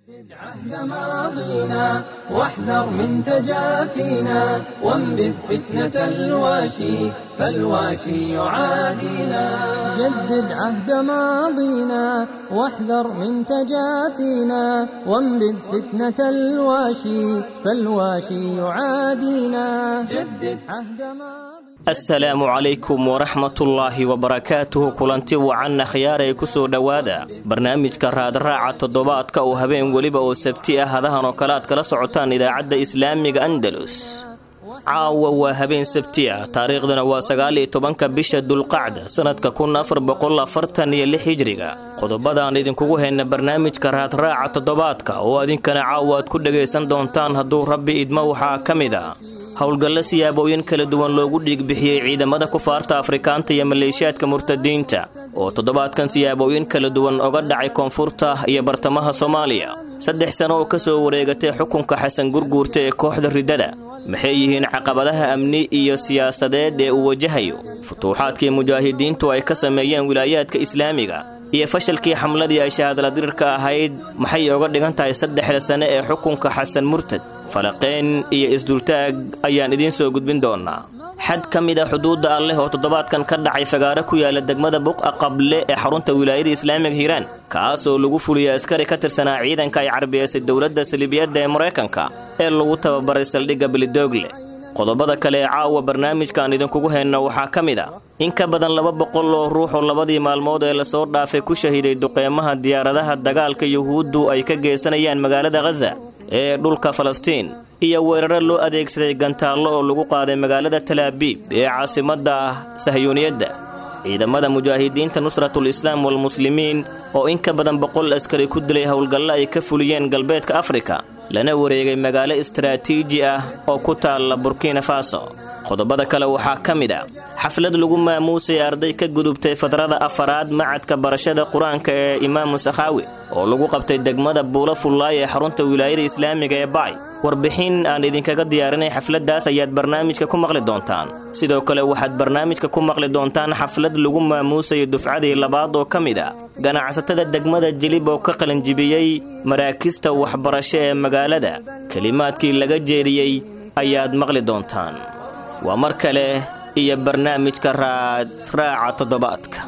عهد ماضينا واحذر من تجافينا وانبذ فتنة الواشي فالواشي يعادينا جدد عهد ماضينا واحذر من تجافينا وانبذ فتنة الواشي فالواشي يعادينا جدد عهد ماضينا asalaamu calaykum waraxmatullaahi wabarakaatuhu kulanti wacanna khiyaaray ku soo dhowaada barnaamijka raadraaca toddobaadka oo habeen weliba oo sabti ah hadahan oo kale aad kala socotaan idaacadda islaamiga andalus caawa waa habeen sabti ah taariikhduna waa sagaaliyo tobanka bisha dulqacda sannadka kun afar boqol afartan iyo lix hijriga qodobadaan idinkugu hayna barnaamijka raadraaca toddobaadka oo adinkana caawa aad ku dhagaysan doontaan hadduu rabbi idmo waxaa ka mid a howlgallo siyaabooyin kala duwan loogu dhiigbixiyey ciidamada kufaarta afrikaanta iyo maleeshiyaadka murtadiinta oo toddobaadkan siyaabooyin kala duwan oga dhacay koonfurta iyo bartamaha soomaaliya saddex sano oo ka soo wareegatay xukunka xasan gurguurta ee kooxda riddada maxay yihiin caqabadaha amni iyo siyaasadeed ee uu wajahayo futuuxaadkii mujaahidiintu ay ka sameeyeen wilaayaadka islaamiga iyo fashalkii xamladii ay shahaadaladirirka ahayd maxay oga dhigan tahay saddexda sane ee xukunka xasan murtad falaqeen iyo isdultaag ayaan idiin soo gudbin doonnaa xad ka mid a xuduudda alleh oo toddobaadkan ka dhacay fagaaro ku yaala degmada buqa qable ee xarunta wilaayada islaamiga hiiraan kaasoo lagu fuliyey askari ka tirsanaa ciidanka ay carbiyeysay dowladda salibiyadda ee maraykanka ee lagu tababaray saldhigga belidoogle qodobada kale ee caawa barnaamijkaan idinkugu hayno waxaa ka mid a in ka badan laba boqol oo ruux oo labadii maalmood ee lasoo dhaafay ku shahiiday duqeymaha diyaaradaha dagaalka yuhuuddu ay ka geysanayaan magaalada khaza ee dhulka falastiin iyo weeraro loo adeegsaday gantaallo oo lagu qaaday magaalada talaabiib ee caasimadda sahyuuniyadda ciidamada mujaahidiinta nusratul islaam walmuslimiin oo in ka badan boqol askari ku dilay howlgallo ay ka fuliyeen galbeedka afrika lana wareegay magaalo istaraatiiji ah oo ku taalla burkina faso qodobada kale waxaa ka mid a xaflad lagu maamuusay arday ka gudubtay fadrada afaraad macadka barashada qur-aanka ee imaamu sakhaawi oo lagu qabtay degmada buulo fullaay ee xarunta wilaayada islaamiga ee bacay warbixin aan idinkaga diyaarinay xafladdaas ayaad barnaamijka ku maqli doontaan sidoo kale waxaad barnaamijka ku maqli doontaan xaflad lagu maamuusayo dufcadii labaad oo ka mid a ganacsatada degmada jilib oo ka qalinjibiyey maraakista waxbarasho ee magaalada kelimaadkii laga jeediyey ayaad maqli doontaan waa mar kale iyo barnaamijka raadraaca toddobaadka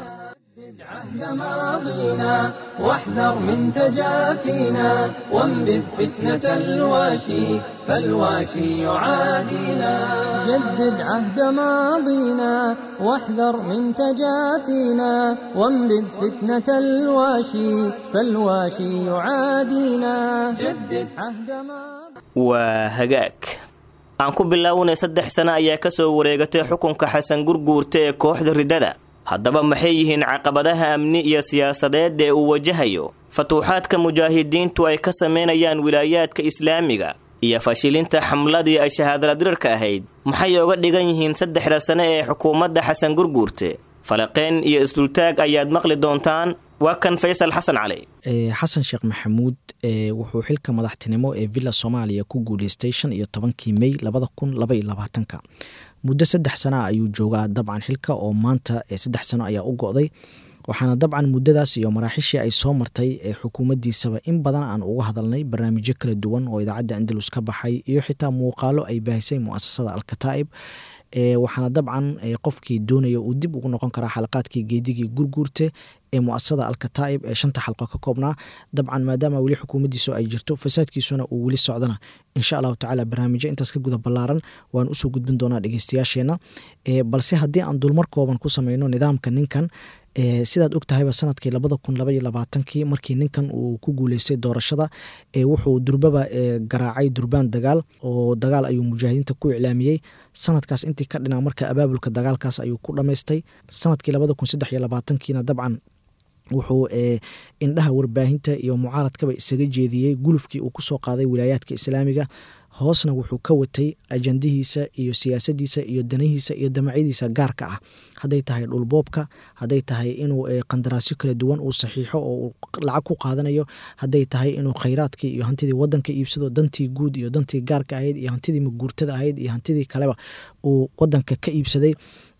عهد ماضينا واحذر من تجافينا وانبذ فتنة الواشي فالواشي يعادينا جدد عهد ماضينا واحذر من تجافينا وانبذ فتنة الواشي فالواشي يعادينا جدد عهد ماضينا waa hagaag aan ku bilaawnay saddex sano ayaa ka soo wareegatay xukunka xasan gurguurta ee kooxda riddada haddaba maxay yihiin caqabadaha amni iyo siyaasadeed ee uu wajahayo fatuuxaadka mujaahidiintu ay ka samaynayaan wilaayaadka islaamiga iyo fashilinta xamladii ay shahaadaladirirka ahayd maxay oga dhigan yihiin saddexda sane ee xukuumadda xasan gurguurte falaqeen iyo isdultaag ayaad maqli doontaan waa kan faysal xasan cali xasan sheekh maxamuud wuxuu xilka madaxtinimo ee villa soomaaliya ku guuleystay shan iyo tobankii mey labada kun laba iyo labaatanka muddo saddex sana ayuu joogaa dabcan xilka oo maanta saddex sano ayaa u go-day waxaana dabcan muddadaas iyo maraaxishii ay soo martay ee xukuumaddiisaba in badan aan uga hadalnay barnaamijyo kala duwan oo idaacadda andalus ka baxay iyo xitaa muuqaalo ay baahisay muasasada alkataa'ib waxaana dabcan qofkii doonaya uu dib ugu noqon karaa xalaqaadkii geedigii gurguurte ee muasasada alkataa'ib ee shanta xalqo ka koobnaa dabcan maadaama weli xukuumaddiisu ay jirto fasaadkiisuna uu weli socdana insha allahu tacaala barnaamijyo intaas ka guda ballaaran waan usoo gudbin doonaa dhegeystayaasheena balse haddii aan dulmar kooban ku sameyno nidaamka ninkan sidaad og tahayba sanadkii labada kun labaiyo labaatankii markii ninkan uu ku guuleystay doorashada wuxuu durbaba garaacay durbaan dagaal oo dagaal ayuu mujaahidiinta ku iclaamiyey sanadkaas intii ka dhina marka abaabulka dagaalkaas ayuu ku dhamaystay sanadkii labada kun saddex iyo labaatankiina dabcan wuxuu indhaha warbaahinta iyo mucaaradkaba isaga jeediyey gulufkii uu kusoo qaaday wilaayaadka islaamiga hoosna wuxuu ka watay ajandihiisa iyo siyaasadiisa iyo danahiisa iyo damacyadiisa gaarka ah hadday tahay dhulboobka hadday tahay inuu qandaraasyo kala duwan uu saxiixo oo uu lacag ku qaadanayo hadday tahay inuu khayraadkii iyo hantidii wadanka iibsado dantii guud iyo dantii gaarka ahayd iyo hantidii maguurtada ahayd iyo hantidii kaleba uu wadanka ka iibsaday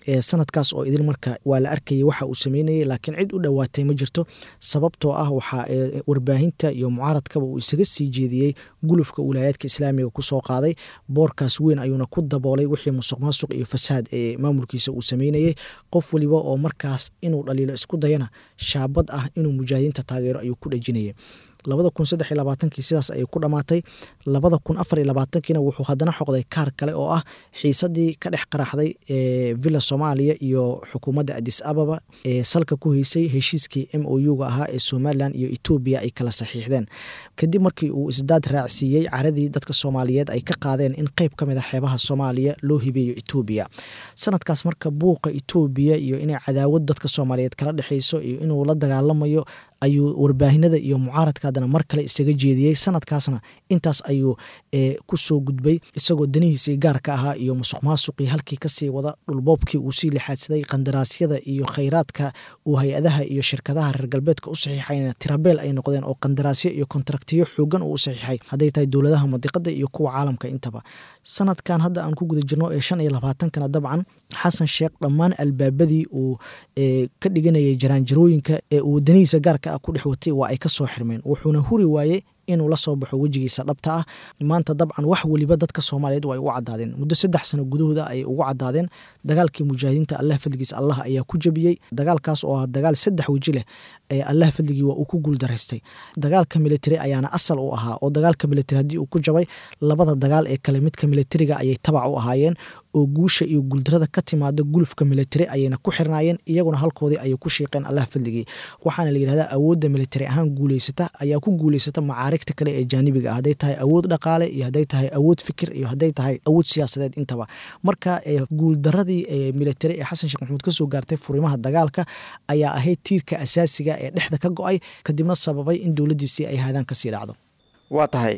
sanadkaas oo idil marka waa la arkayay waxa uu sameynayay laakiin cid u dhowaatay ma jirto sababtoo ah waxaa warbaahinta iyo mucaaradkaba uu isaga sii jeediyey gulufka wilaayaadka islaamiga kusoo qaaday boorkaas weyn ayuuna ku daboolay wixii musuq maasuq iyo fasaad ee maamulkiisa uu sameynayay qof waliba oo markaas inuu dhaliilo isku dayana shaabad ah inuu mujaahidiinta taageero ayuu ku dhejinayay labada kun saddex iyo labaatankii sidaas ayay ku dhammaatay labada kun afar iyo labaatankiina wuxuu haddana xoqday kaar kale oo ah xiisadii ka dhex qaraxday ee villa soomaaliya iyo xukuumadda adis ababa ee salka ku heysay heshiiskii m o u ga ahaa ee somalilan iyo etoobiya ay kala saxiixdeen kadib markii uu isdaad raacsiiyey caradii dadka soomaaliyeed ay ka qaadeen in qeyb ka mid a xeebaha soomaaliya loo hibeeyo etoobiya sanadkaas marka buuqa etoobiya iyo inay cadaawad dadka soomaaliyeed kala dhexeyso iyo inuu la dagaalamayo ayuu warbaahinada iyo mucaaradka haddana mar kale isaga jeediyey sanadkaasna intaas ayuu kusoo gudbay isagoo danihiisii gaarka ahaa iyo musuq maasuqii halkii kasii wada dhulboobkii uu sii lixaadsaday qandaraasyada iyo khayraadka uu hay-adaha iyo shirkadaha reer galbeedka u saxiixayna tirabeel ay noqdeen oo qandaraasyo iyo kontraktiyo xoogan uu u saxiixay hadday tahay dowladaha madiqada iyo kuwa caalamka intaba sanadkan hadda aan ku guda jirno ee shan iyo labaatankana dabcan xasan sheekh dhammaan albaabadii uu ka dhiganayay jaraanjarooyinka ee uu wadanihiisa gaarka ah ku dhex watay waa ay ka soo xirmeen wuxuuna huri waayey inuu la soo baxo wejigiisa dhabta ah maanta dabcan wax weliba dadka soomaaliyeed waa ay ugu cadaadeen muddo saddex sano gudahooda ayay ugu cadaadeen dagaalkii mujaahidiinta allah fadligiis allah ayaa ku jabiyey dagaalkaas oo ah dagaal saddex weji leh allah fadligii waa uu ku guuldaraystay dagaalka military ayaana asal u ahaa oo dagaalka military haddii uu ku jabay labada dagaal ee kale midka militariga ayay tabac u ahaayeen oo guusha iyo guuldarada ka timaada gulufka military ayayna ku xirnaayeen iyaguna halkoodii ayay ku shiiqeen allah fadligii waxaana la yidhahdaa awoodda military ahaan guuleysata ayaa ku guuleysata macaarigta kale ee jaanibiga ah hadday tahay awood dhaqaale iyo hadday tahay awood fikir iyo hadday tahay awood siyaasadeed intaba marka guuldaradii ee military ee xasan sheekh maxamuud kasoo gaartay furimaha dagaalka ayaa ahayd tiirka asaasiga ee dhexda ka go-ay kadibna sababay in dowladdiisii ay haadaan kasii dhacdo waa tahay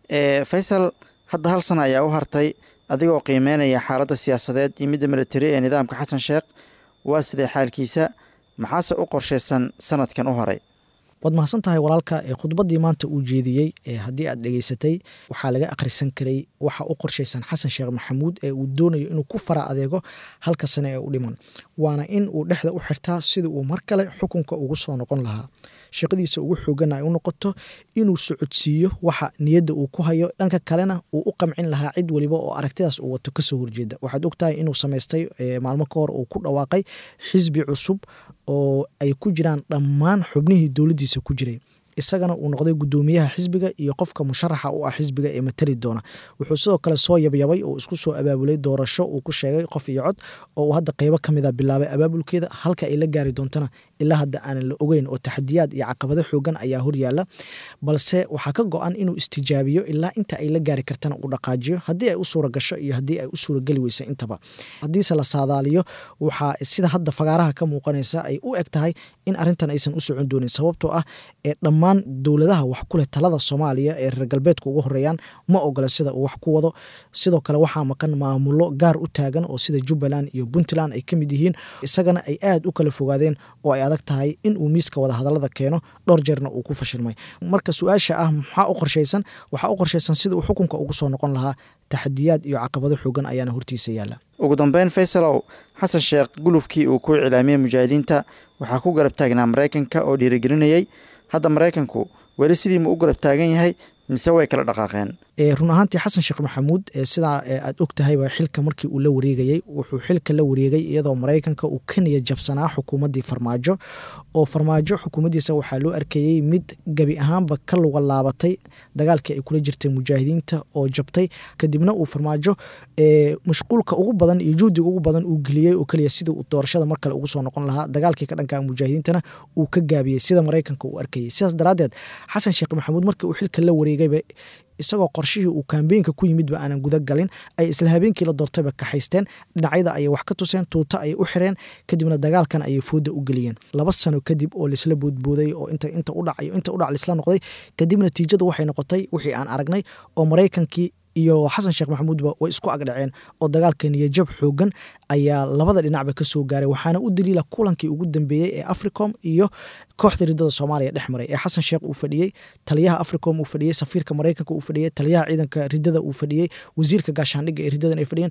faysal hadda hal sana ayaa u hartay adigoo qiimeynaya xaaladda siyaasadeed iyo midda militari ee nidaamka xasan sheekh waa sidee xaalkiisa maxaase u qorshaysan sanadkan u horay waad mahadsan tahay walaalka khudbaddii maanta uu jeediyey haddii aad dhegeysatay waxaa laga akhrisan karay waxa u qorshaysan xasan sheekh maxamuud ee uu doonayo inuu ku fara adeego halka sane ee u dhiman waana in uu dhexda u xirtaa sidii uu mar kale xukunka ugu soo noqon lahaa shaqadiisa ugu xoogan ay u noqoto inuu socodsiiyo waxa niyadda uu ku hayo dhanka kalena uu u qamcin lahaa cid weliba oo aragtidaas uu wato kasoo horjeeda waxaad ogtahay inuu samaystay maalmo ka hor uu ku dhawaaqay xisbi cusub oo ay ku jiraan dhammaan xubnihii dowladdiisa ku jiray isagana uu noqday guddoomiyaha xisbiga iyo qofka musharaxa u ah xisbiga ee matali doona wuxuu sidoo kale soo yabyabay oo isku soo abaabulay doorasho uu ku sheegay qof iyo cod oo uu hadda qeybo ka mida bilaabay abaabulkeeda halka ay la gaari doontana ilaa hadda aanan la ogeyn oo taxadiyaad iyo caqabado xoogan ayaa horyaala balse waxaa ka go-an inuu istijaabiyo ilaa inta ay la gaari kartana uu dhaqaajiyo haddii ay u suura gasho iyo haddii ay u suurageli weysa intaba haddiise la saadaaliyo waxaa sida hadda fagaaraha ka muuqanaysa ay u eg tahay in arrintan aysan u socon doonin sababtoo ah ee dhammaan dowladaha wax ku leh talada soomaaliya ee reer galbeedka ugu horeeyaan ma ogola sida uu wax ku wado sidoo kale waxaa maqan maamulo gaar u taagan oo sida jubbaland iyo puntland ay ka mid yihiin isagana ay aad u kala fogaadeen oo ay adag tahay in uu miiska wada hadallada keeno dhowr jeerna uu ku fashilmay marka su-aasha ah maxaa u qorshaysan waxaa u qorshaysan sida uu xukunka ugu soo noqon lahaa taxadiyaad iyo caqabado xoogan ayaana hortiisa yaalla ugu dambeyn faysalow xasan sheekh gulufkii uu ku iclaamiyey mujaahidiinta waxaa ku garab taagnaa maraykanka oo dhiirigelinayey hadda maraykanku weli sidii ma u garab taagan yahay mise way kala dhaqaaqeen run ahaantii xasan sheekh maxamuud sidaa aad og tahayba xilka markii uu la wareegayey wuxuu xilka la wareegay iyadoo maraykanka uu ka niyad jabsanaa xukuumaddii farmaajo oo farmaajo xukuumaddiisa waxaa loo arkayey mid gebi ahaanba ka luga laabatay dagaalkii ay kula jirtay mujaahidiinta oo jabtay kadibna uu farmaajo mashquulka ugu badan iyo juhdiga ugu badan uu geliyey oo keliya sidii uu doorashada mar kale ugu soo noqon lahaa dagaalkii ka dhanka mujaahidiintana uu ka gaabiyey sida maraykanka uu arkayey sidaas daraaddeed xasan sheekh maxamuud markii uu xilka la wareegayba isagoo qorshihii uu kaambeenka ku yimidba aanan guda galin ay isla habeenkii la doortayba kaxaysteen dhinacyada ayay wax ka tuseen tuuto ayay u xireen kadibna dagaalkan ayay fooda u geliyeen laba sano kadib oo laisla boodbooday oo inta udhac iyo inta udhac laisla noqday kadib natiijadu waxay noqotay wixii aan aragnay oo maraykankii iyo xasan sheekh maxamuudba way isku agdhaceen oo dagaalka niyajab xoogan ayaa labada dhinacba ka soo gaaray waxaana u daliila kulankii ugu dambeeyey ee africom iyo kooxda ridada soomaaliya dhex maray ee xasan sheekh uu fadhiyey taliyaha africom uu fadhiyey safiirka maraykanka uu fadhiyey taliyaha ciidanka ridada uu fadhiyey wasiirka gaashaandhigga ee ridadan ay fadhiyeen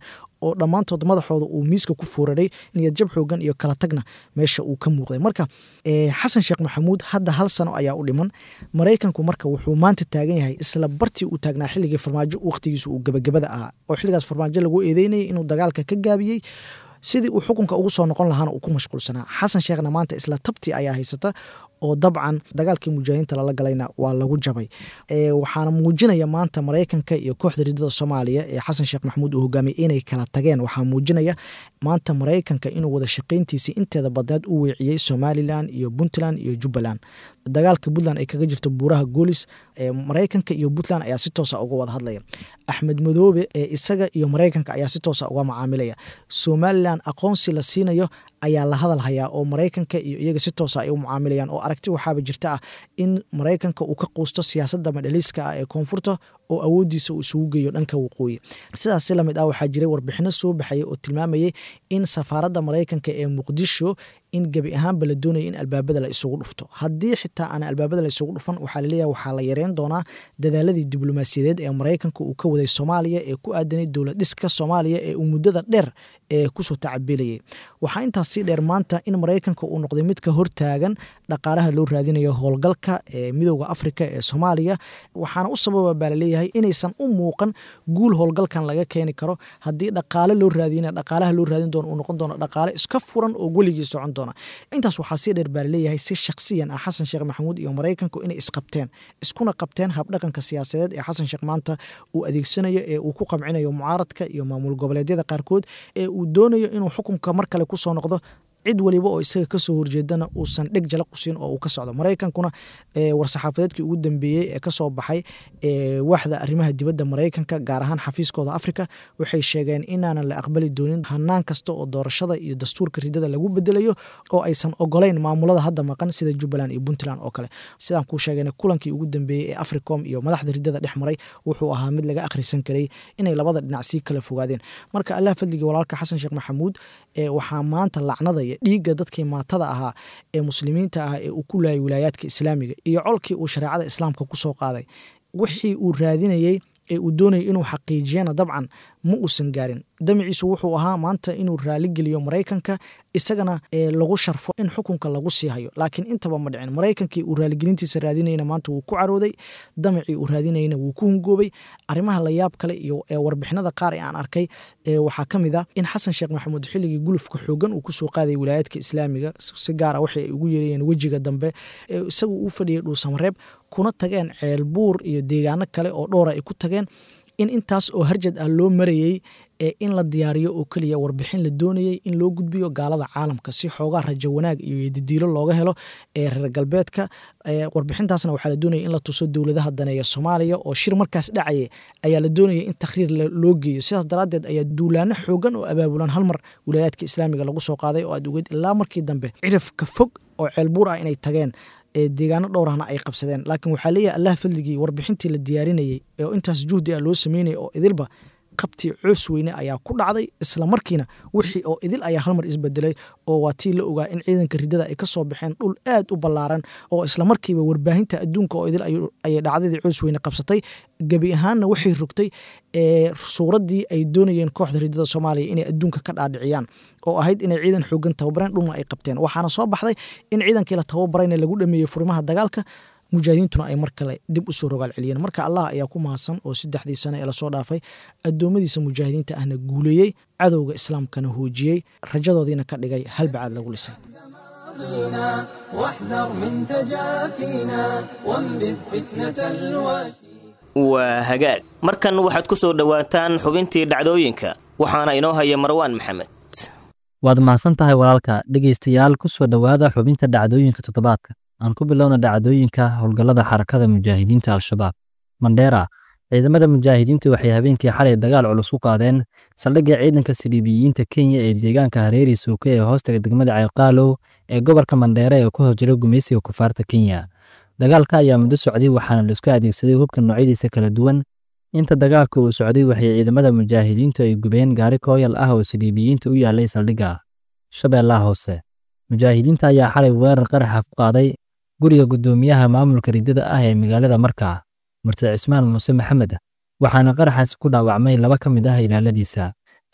oo dhammaantood madaxooda uu miiska ku fooraray niyadjab xoogan iyo kala tagna meesha uu ka muuqday marka xasan sheekh maxamuud hadda hal sano ayaa u dhiman maraykanku marka wuxuu maanta taagan yahay isla bartii uu taagnaa xilligii farmaajo wakhtigiisu uu gebagabada ahaa oo xilligaas farmaajo lagu eedeynayay inuu dagaalka ka gaabiyey sidii uu xukunka ugu soo noqon lahaana uu ku mashquulsanaa xasan sheekhna maanta isla tabtii ayaa haysata oo dabcan dagaalkii mujaahidiinta lala galayna waa lagu jabay waxaana muujinaya maanta maraykanka iyo kooxda ridada soomaaliya ee xasan sheekh maxamuud uu hogaamiyey inay kala tageen waxaa muujinaya maanta maraykanka inuu wada shaqayntiisii inteeda badneed u weeciyey somalilan iyo puntland iyo jubbaland dagaalka puntland ay kaga jirto buuraha goolis maraykanka iyo puntland ayaa si toosa uga wada hadlaya axmed madoobe ee isaga iyo maraykanka ayaa si toosa uga macaamilaya somalilan aqoonsi la siinayo ayaa la hadal hayaa oo maraykanka iyo iyaga si toosa ay u mucaamilayaan oo aragti waxaaba jirta ah in maraykanka uu ka quusto siyaasadda madhaliiska ah ee koonfurta oo awooddiisa uu isugu geeyo dhanka waqooyi sidaas si lamid ah waxaa jiray warbixino soo baxayay oo tilmaamayay in safaaradda maraykanka ee muqdisho in gebi ahaanba la doonaya in albaabada la isugu dhufto haddii xitaa aan albaabada la isugu dhufan waxaa laleeyahay waxaa la yareyn doonaa dadaaladii diblomaasiyadeed ee maraykanka uu ka waday soomaaliya ee ku aadanay dowlad dhiska soomaaliya ee uu muddada dheer ee kusoo tacabeelayay waxaa intaas sii dheer maanta in maraykanka uu noqday mid ka hortaagan dhaqaalaha loo raadinayo howlgalka ee midooda afrika ee soomaaliya waxaana u sababa baa laleeyahay inaysan u muuqan guul howlgalkan laga keeni karo haddii dhaqaale loo raadina dhaqaalaha loo raadin doono uu noqon doono dhaqaale iska furan oo weligii socon doona intaas waxaa sii dheer baa laleeyahay si shakhsiyan ah xasan sheekh maxamuud iyo maraykanku inay isqabteen iskuna qabteen habdhaqanka siyaasadeed ee xasan sheekh maanta uu adeegsanayo ee uu ku qamcinayo mucaaradka iyo maamul goboleedyada qaarkood ee uu doonayo inuu xukunka mar kale kusoo noqdo cid waliba oo isaga kasoo horjeedana uusan dheg jala qusin oo uu ka socdo maraykankuna war-saxaafadeedkii ugu dambeeyey ee kasoo baxay waxda arrimaha dibadda maraykanka gaar ahaan xafiiskooda afrika waxay sheegeen inaanan la aqbali doonin hanaan kasta oo doorashada iyo dastuurka ridada lagu bedelayo oo aysan ogolayn maamulada hadda maqan sida jubbaland iyo puntland oo kale sidaan kuu sheegeen kulankii ugu dambeeyey ee africom iyo madaxda ridada dhex maray wuxuu ahaa mid laga akhrisan karay inay labada dhinac sii kala fogaadeen marka allah fadligii walaalka xasan sheekh maxamuud waxaa maanta lacnadaya dhiigga dadkii maatada ahaa ee muslimiinta ah ee uu ku laayay wilaayaadka islaamiga iyo colkii uu shareecada islaamka ku soo qaaday wixii uu raadinayey ee uu doonayay inuu xaqiijiyana dabcan ma uusan gaarin damiciisu wuxuu ahaa maanta inuu raaligeliyo maraykanka isagana lagu sharfo in xukunka lagu sii hayo laakiin intaba ma dhicin maraykankii uu raaligelintiisa raadinayna maanta wuu ku carooday damacii uu raadinayna wuu ku hungoobay arrimaha la yaab kale iyo warbixinada qaar ee aan arkay waxaa ka mid ah in xasan sheekh maxamuud xilligii gulufka xoogan uu kusoo qaaday wilaayaadka islaamiga si gaara waxay ay ugu yeerayeen wejiga dambe isagu uu fadhiyay dhuusamareeb kuna tageen ceelbuur iyo deegaano kale oo dhowra ay ku tageen in intaas oo harjad ah loo marayey ee in la diyaariyo oo keliya warbixin la doonayey in loo gudbiyo gaalada caalamka si xoogaa rajo wanaag iyo didiilo looga helo ee reer galbeedka warbixintaasna waxaa la doonaya in la tuso dowladaha daneeya soomaaliya oo shir markaas dhacaya ayaa la doonaya in takhriir loo geeyo sidaas daraaddeed ayaa duulaano xoogan oo abaabulan hal mar wilaayaadka islaamiga lagu soo qaaday oo aad ogeed ilaa markii dambe cirifka fog oo ceelbuur ah inay tageen deegaano dhowrahna ay qabsadeen laakiin waxaa leeyahay allah fadligii warbixintii la diyaarinayey oo intaas juhdi ah loo sameynaya oo idilba qabtii coos weyne ayaa ku dhacday isla markiina wixii oo idil ayaa halmar isbedelay oo waa tii la ogaa in ciidanka ridada ay ka soo baxeen dhul aad u ballaaran oo isla markiiba warbaahinta adduunka oo idil ayay dhacdadii coos weyne qabsatay gebi ahaanna waxay rogtay suuraddii ay doonayeen kooxda ridada soomaaliya inay adduunka ka dhaadhiciyaan oo ahayd inay ciidan xoogan tababareen dhulna ay qabteen waxaana soo baxday in ciidankii la tababarayna lagu dhameeyey furimaha dagaalka mujaahidiintuna ay mar kale dib usoo rogaal celiyeen marka allah ayaa ku mahadsan oo saddexdii sane ee lasoo dhaafay addoommadiisa mujaahidiinta ahna guuleeyey cadowga islaamkana hoojiyey rajadoodiina ka dhigay halbacaad lagu lisay واحذر من تجافينا وانبذ فتنة الواشي waa hagaag markan waxaad ku soo dhowaataan xubintii dhacdooyinka waxaana inoo haya marwaan maxamed waad mahadsan tahay walaalka dhegaystayaal ku soo dhowaada xubinta dhacdooyinka toddobaadka aan ku bilowna dhacdooyinka howlgallada xarakada mujaahidiinta al-shabaab mandheera ciidamada mujaahidiinta waxay habeenkii xalay dagaal culus ku qaadeen saldhigga ciidanka siliibiyiinta kenya ee deegaanka hareeri suuke ee hoostaga degmada cayqaalow ee gobolka mandheera ee ku hor jira gumaysiga kufaarta kenya dagaalka ayaa muddo socday waxaana laisku adeegsaday hubka noocyadiisa kala duwan inta dagaalka uu socday waxay ciidamada mujaahidiintu ay gubeen gaari kooyal ah oo siliibiyiinta u yaalay saldhigga shabeellaha hoose mujaahidiinta ayaa xalay weerar qaraxa ku qaaday guriga guddoomiyaha maamulka ridada ah ee magaalada markaa murtad cismaan muuse maxamed waxaana qaraxaasi ku dhaawacmay laba ka mid ah ilaaladiisa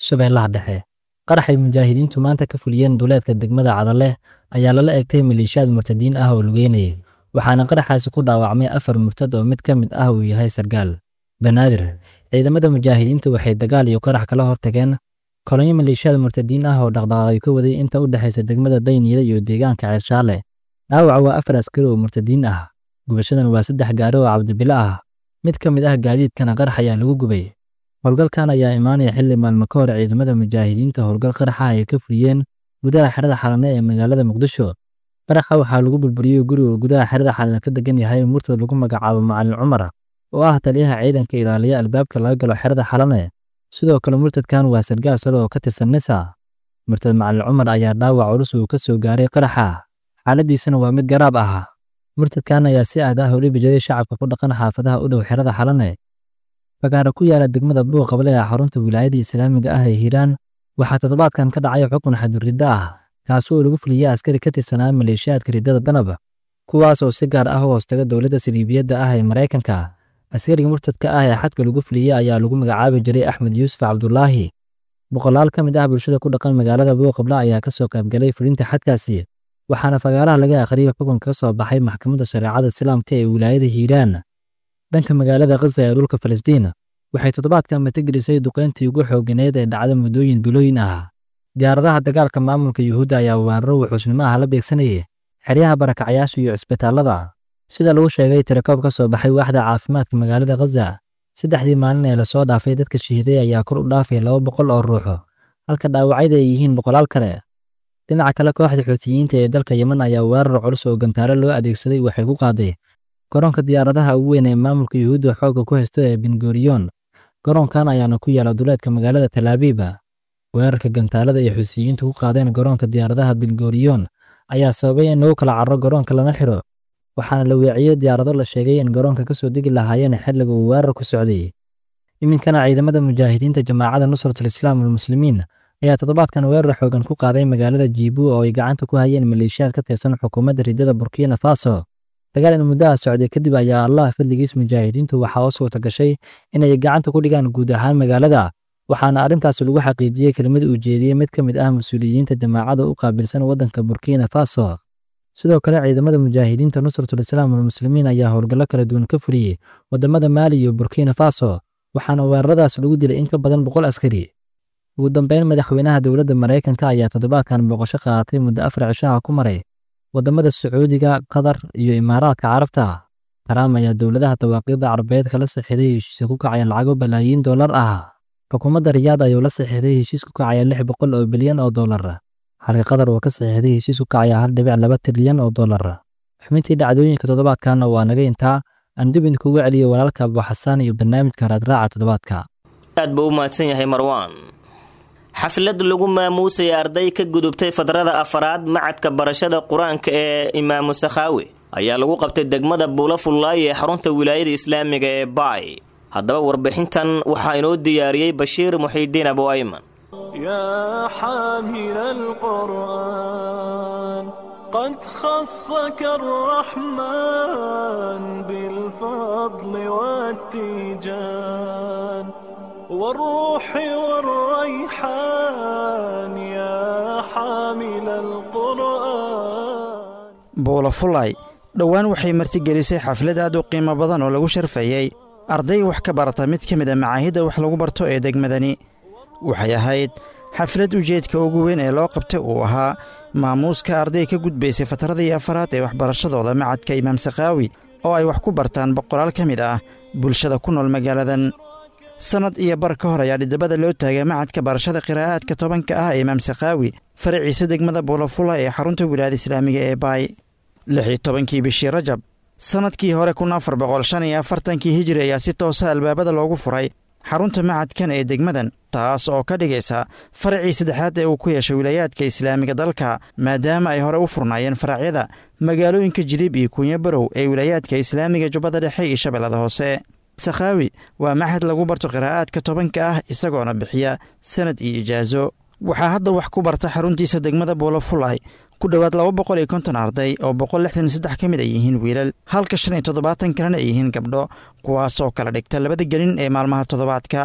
shabeellaha dhexe qaraxay mujaahidiintu maanta ka fuliyeen duleedka degmada cadaleh ayaa lala egtay maleeshiyaad murtadiin ah oo lugeynayay waxaana qaraxaasi ku dhaawacmay afar murtad oo mid ka mid ah uu yahay sargaal banaadir ciidamada mujaahidiintu waxay dagaal iyo qarax kala hortageen kolonyo maleeshiyaad murtadiin ah oo dhaqdhaqaaqay ka waday inta u dhexaysa degmada dayniile iyo deegaanka ceelshaale dhaawaca waa afar askari oo murtadiin ah gubashadan waa saddex gaari oo cabdibilo ah mid ka mid ah gaadiidkana qarax ayaa lagu gubay howlgalkan ayaa imaanaya xilli maalmo ka hor ciidamada mujaahidiinta howlgal qaraxa ay ka fuliyeen gudaha xerada xalane ee magaalada muqdisho qaraxa waxaa lagu burburiyey guriga gudaha xerada xalane ka degan yahay murtad lagu magacaabo macalin cumar oo ah taliyaha ciidanka ilaaliya albaabka laga galo xerada xalane sidoo kale murtadkan waa sargaal sare oo ka tirsan nisa murtad macalin cumar ayaa dhaawac culus uu ka soo gaaray qaraxa xaaladiisana waa mid garaab ah murtadkan ayaa si aad ah ula bijaday shacabka ku dhaqan xaafadaha u dhow xerada xalane fagaara ku yaala degmada buuq qable ee xarunta wilaayada islaamiga ah ee hiiraan waxaa toddobaadkan ka dhacay xukun xaduridda ah kaasi oo lagu fuliyey askari ka tirsanaa maleeshiyaadka riddada danab kuwaas oo si gaar ah u hoostaga dowladda saliibiyadda ah ee maraykanka askariga murtadka ah ee xadka lagu fuliyey ayaa lagu magacaabi jiray axmed yuusuf cabdulaahi boqolaal ka mid ah bulshada ku dhaqan magaalada buuqable ayaa ka soo qaybgalay fulinta xadkaasi waxaana fagaaraha laga akhriyey xukunka ka soo baxay maxkamadda shareecada islaamka ee wilaayada hiiraan dhanka magaalada khaza ee dhulka falastiin waxay toddobaadkan matagelisay duqayntii ugu xooganeed ee dhacda muddooyin bilooyin ah diyaaradaha dagaalka maamulka yuhuudda ayaa weeraro wuxuusnimo ah la beegsanayay xeryaha barakacyaasha iyo cisbitaallada sida lagu sheegay tirakoob ka soo baxay waaxda caafimaadka magaalada khaza saddexdii maalin ee lasoo dhaafay dadka shahiiday ayaa kor u dhaafay laba boqol oo ruuxo halka dhaawacyada ay yihiin boqolaal kale dhinaca kale kooxda xuutiyiinta ee dalka yemen ayaa weerar culus oo gantaare loo adeegsaday waxay ku qaaday garoonka diyaaradaha ugu weyn ee maamulka yuhuudda xoogga ku haysto ee bengoriyon garoonkan ayaana ku yaala duleedka magaalada talaabiba weerarka gantaalada ay xuutiyiintu ku qaadeen garoonka diyaaradaha bengoriyon ayaa sababay in lagu kala carro garoonka lana xiro waxaana la weeciyey diyaarado la sheegay in garoonka ka soo degi lahaayeen xilliga uu weerar ku socday iminkana ciidamada mujaahidiinta jamaacada nusratul islaam walmuslimiin ayaa toddobaadkan weerar xoogan ku qaaday magaalada jiibu oo ay gacanta ku hayeen maleeshiyaad ka tirsan xukuumadda riddada burkina faso dagaal in muddaha socday kadib ayaa allah fadligiis mujaahidiintu waxaa oo suurta gashay inay gacanta ku dhigaan guud ahaan magaalada waxaana arrintaas lagu xaqiijiyey kelimad uu jeediyey mid ka mid ah mas-uuliyiinta jamaacada u qaabilsan waddanka burkina faso sidoo kale ciidamada mujaahidiinta nusratul islaam walmuslimiin ayaa howlgallo kala duwan ka fuliyey waddamada maali iyo burkina faso waxaana weeraradaas lagu dilay in ka badan boqol askari ugu dambeyn madaxweynaha dowladda maraykanka ayaa toddobaadkan booqasho qaadatay muddo afar cishaha ku maray waddamada sacuudiga qatar iyo imaaraadka carabta taraam ayaa dowladaha dawaaqiidda carabeed kala saxiiday heshiisa ku kacaya lacago balaayiin dollar ah xukuumadda riyaad ayuu la saxiixday heshiis ku kacaya lix boqol oo bilyan oo dollar halka qatar oo ka saxiixday heshiis ku kacaya hal dhibic laba trilyan oo dollar xubintii dhacdooyinka toddobaadkanna waa naga intaa aan dib idinkugu celiyey walaalka abuxasaan iyo barnaamijka raadraaca toddobaadka aad buu u mahadsan yahay marwaan xaflad lagu maamuusaya arday ka gudubtay fadrada afaraad macadka barashada qur-aanka ee imaamu sakhaawi ayaa lagu qabtay degmada buulafullaay ee xarunta wilaayada islaamiga ee baay haddaba warbixintan waxaa inoo diyaariyey bashiir muxiidiin abu ayman يا حامل القرآن قد خصك الرحمن بالفضل والتيجان والروح والريحان يا حامل القرآن buulafulay dhowaan waxay martigelisay xaflad aad u qiimo badan oo lagu sharfayey arday wax ka barata mid ka mid a macaahidda wax lagu barto ee degmadani waxay ahayd xaflad ujeedka ugu weyn ee loo qabtay uu ahaa maamuuska arday ka gudbaysay fatradii afaraad ee waxbarashadooda macadka imaam sakhaawi oo ay wax ku bartaan boqolaal ka mid ah bulshada ku nool magaaladan sannad iyo bar ka hor ayaa dhidabada loo taagay macadka barashada qiraa'aadka tobanka ah ee imaam sakhaawi faraciisa degmada buulafula ee xarunta wilaayada islaamiga ee baay lix iyo tobankii bishii rajab sannadkii hore kun afar boqol shan iyo afartankii hijiri ayaa si toosa albaabada loogu furay xarunta macadkan ee degmadan taas oo ka dhigaysa faracii saddexaad ee uu ku yeeshay wilaayaadka islaamiga dalka maadaama ay hore u furnaayeen faracyada magaalooyinka jiliib iyo kunya barow ee wilaayaadka islaamiga jubbada dhexe iyo shabeellada hoose sakhaawi waa maxad lagu barto qiraa'aadka tobanka ah isagoona bixiya sanad iyo ijaaso waxaa hadda wax ku barta xaruntiisa degmada buulafulay ku dhowaad laba boqol iyo konton arday oo boqol lixdan iyo saddex ka mid ay yihiin wiilal halka shan iyo toddobaatan kalena ay yihiin gabdho kuwaasoo kala dhigta labada gelin ee maalmaha toddobaadka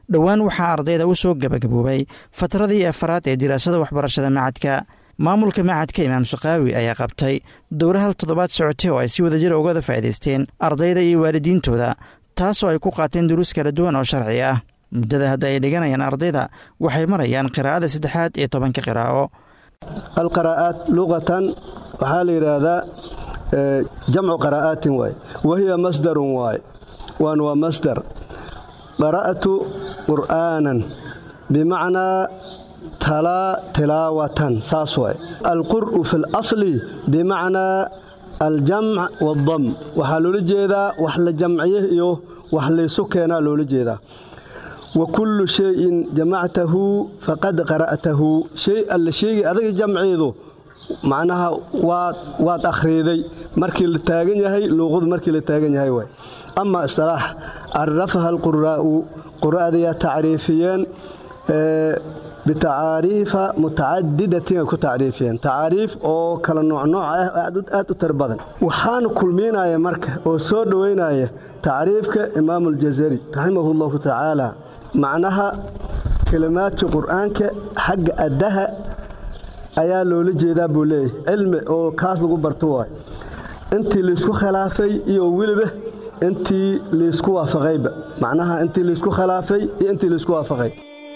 dhowaan waxaa ardayda u soo gebagaboobay fatradii afaraad ee diraasada waxbarashada macadka maamulka macadka imaam saqaawi ayaa qabtay dowra hal toddobaad socotay oo ay si wadajira ugada faa'idaysteen ardayda iyo waalidiintooda taasoo ay ku qaateen duruus kala duwan oo sharci ah muddada hadda ay dhiganayaan ardayda waxay marayaan qiraa'ada saddexaad iyo tobanka qiraa'o alqaraa'aat luqatan waxaa la yidhaahdaa jamcu qaraa'aatin waay wahiya masdarun waay waan waa masdar qara'tu qur'aanan bimacnaa talaa tilaawatan saas waay alqur'u fi اlasli bimacnaa aljamc waاdam waxaa loola jeedaa wax la jamciye iyo wax laysu keenaa loola jeedaa wa kullu shayin jamactahu faqad qara'tahu shay alla sheegay adaga jamceedu macnaha waad akhriiday markii la taagan yahay luuqadu markii la taagan yahay waay ama istilaax carafaha alquraa'u qura'adayaa tacriifiyeen bitacaariifa mutacadidatin ay ku tacriifiyeen tacaariif oo kala noocnooc ah aad u tar badan waxaana kulmiinaya marka oo soo dhoweynaya tacriifka imaamu aljazari raximahu llahu tacaala macnaha kelimaadka qur'aanka xagga addaha ayaa loola jeedaa buu leeyahy cilmi oo kaas lagu barto waay intii laysku khilaafay iyo weliba intii laysku waafaqayba macnaha intii laysku khilaafay iyo intii laysku waafaqay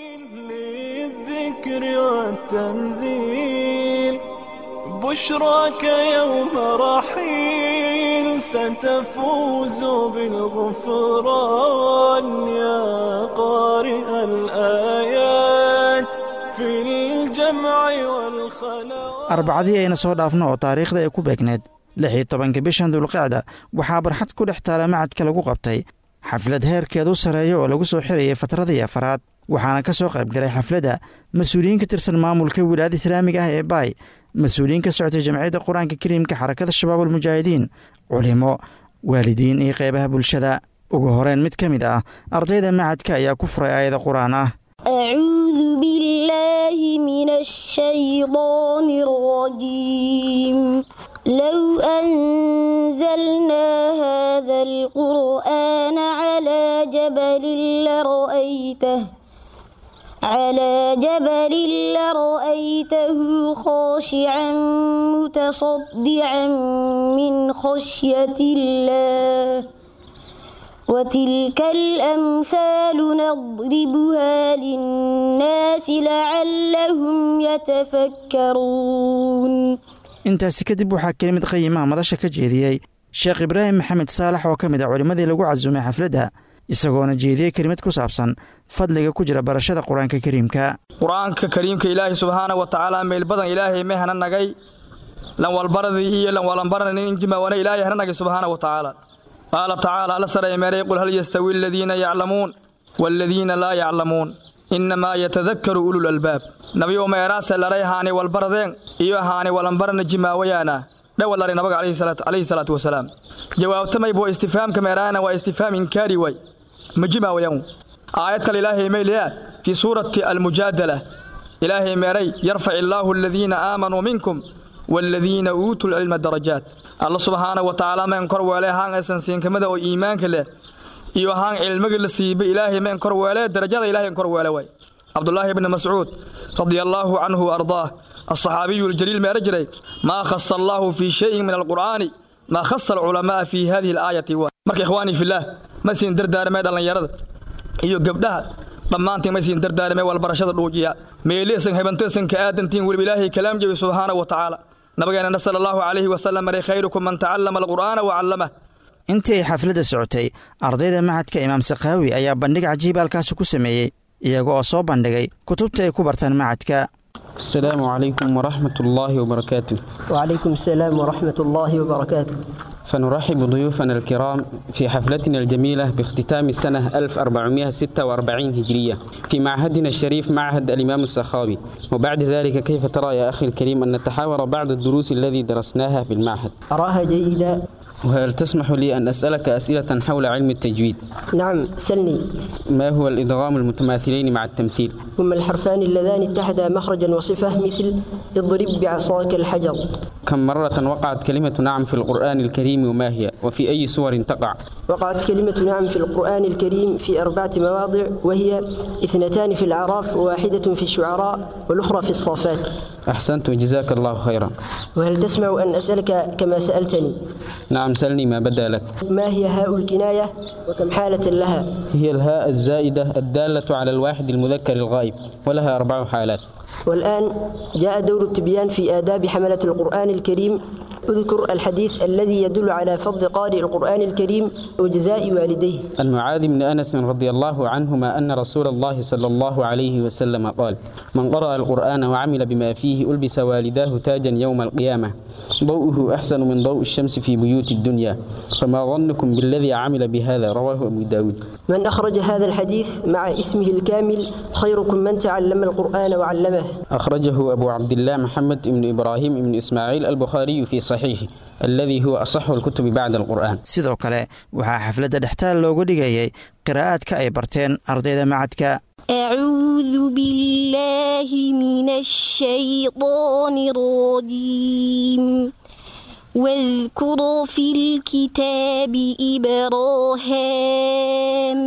للذكر والتنزيل بشراك يوم رحيل ستفوز بالغفران يا قارئ الآيات في الجمع والخلاء arbacadii ayna soo dhaafno oo taariikhda ay ku beegneed lix iyo tobanka bishan dulqacda waxaa barxad ku dhex taala macadka lagu qabtay xaflad heerkeedu sareeya oo lagu soo xirayay fatradii afaraad waxaana ka soo qaybgalay xafladda mas-uuliyiin ka tirsan maamulka wilaayada islaamiga ah ee baay mas-uuliyiin ka socotay jamciyadda qur-aanka kariimka xarakada shabaab almujaahidiin culimo waalidiin iyo qeybaha bulshada ugu horeyn mid ka mid ah ardayda macadka ayaa ku furay aayada qur-aan ah أعوذ بالله من الشيطان الرجيم لو أنزلنا هذا القرآن على جبل لرأيته على جبل لرأيته خاشعا متصدعا من خشية الله وتلك الأمثال نضربها للناس لعلهم يتفكرون intaasi kadib waxaa kelimid qayimaha madasha ka jeediyey sheekh ibraahim maxamed saalax oo ka mid ah culimmadii lagu casumay xafladda isagoona jeediyey kelimad ku saabsan fadliga ku jira barashada qur-aanka kariimka qur-aanka kariimka ilaahay subxaana wa tacaala meel badan ilaahay may hana nagay lan walbaradii iyo lan walanbaranin injimawana ilaahay hana nagay subxaana wa tacaala qaala tacaala alla saray meeray qul hal yastawi aladiina yaclamuun waaladiina laa yaclamuun innamaa yatadakkaru ulul albaab nabiyo meeraase laray haani walbaradeen iyo haani walanbarana jimaawayaana dhawalari nabaga calayhi salaatu wasalaam jawaabtamay buu istifhaamka meeraana waa istifhaam inkaari way ma jimaawayan aayad kale ilaahay mayliyaa fii suurati almujaadala ilaahay meeray yarfac illaahu aladiina aamanuu minkum waaladiina uutuu lcilma darajaat alla subxaana wa tacaala meen kor weele haan aysan siinkamada oo iimaanka leh iyo haan cilmiga la siiba ilaahay meen kor weele darajada ilahay kor weele way cabdulaahi bni mascuud radia allaahu canhu wa ardaah alصaxaabiyu aljaliil meera jiray maa khasa allaahu fii shayin min alqur'aani maa khasa alculamaaa fii hadihi alaayati wa marka ikhwaanii fillaah ma siin dardaarmee dhallinyarada iyo gabdhaha dhammaantiin ma siin dardaarmee walbarashada dhuujiya meeliisan hebanteesan ka aadantiin weliba ilaahay kalaam jebi subxaana wa tacaala nabigeena sala allahu calayhi wasalam maray khayrukum man tacallama alqur'aana wa callamah intii ay xafladda socotay ardayda macadka imaam sakaawi ayaa bandhig cajiib halkaasi ku sameeyey iyaga oo soo bandhigay kutubta ay ku bartaan macadka السلام عليكم ورحمة الله وبركاته وعليكم السلام ورحمة الله وبركاته فنرحب ضيوفنا الكرام في حفلتنا الجميلة باختتام السنة 1446 هجرية في معهدنا الشريف معهد الإمام السخاوي وبعد ذلك كيف ترى يا أخي الكريم أن نتحاور بعض الدروس الذي درسناها في المعهد أراها جيدة وهل تسمح لي أن أسألك أسئلة حول علم التجويد نعم سلني ما هو الإدغام المتماثلين مع التمثيل هما الحرفان اللذان اتحدا مخرجا وصفة مثل اضرب بعصاك الحجر كم مرة وقعت كلمة نعم في القرآن الكريم وما هي وفي أي سور تقع وقعت كلمة نعم في القرآن الكريم في أربعة مواضع وهي اثنتان في الأعراف وواحدة في الشعراء والأخرى في الصافات أحسنت وجزاك الله خيرا وهل تسمع أن أسألك كما سألتني نعم سلني ما بدا لك ما هي هاء الكناية وكم حالة لها هي الهاء الزائدة الدالة على الواحد المذكر الغائب ولها أربع حالات والآن جاء دور التبيان في آداب حملة القرآن الكريم اذكر الحديث الذي يدل على فضل قارئ القرآن الكريم وجزاء والديه المعاذ بن أنس رضي الله عنهما أن رسول الله صلى الله عليه وسلم قال من قرأ القرآن وعمل بما فيه ألبس والداه تاجا يوم القيامة ضوءه أحسن من ضوء الشمس في بيوت الدنيا فما ظنكم بالذي عمل بهذا رواه أبو داود من أخرج هذا الحديث مع اسمه الكامل خيركم من تعلم القرآن وعلمه أخرجه أبو عبد الله محمد بن إبراهيم بن إسماعيل البخاري في صحيحه الذي هو أصح الكتب بعد القرآن sidoo kale waxaa xafladda dhextaal loogu dhigayay qiraa'aadka ay barteen ardayda macadka أعوذ بالله من الشيطان الرجيم واذكر في الكتاب إبراهام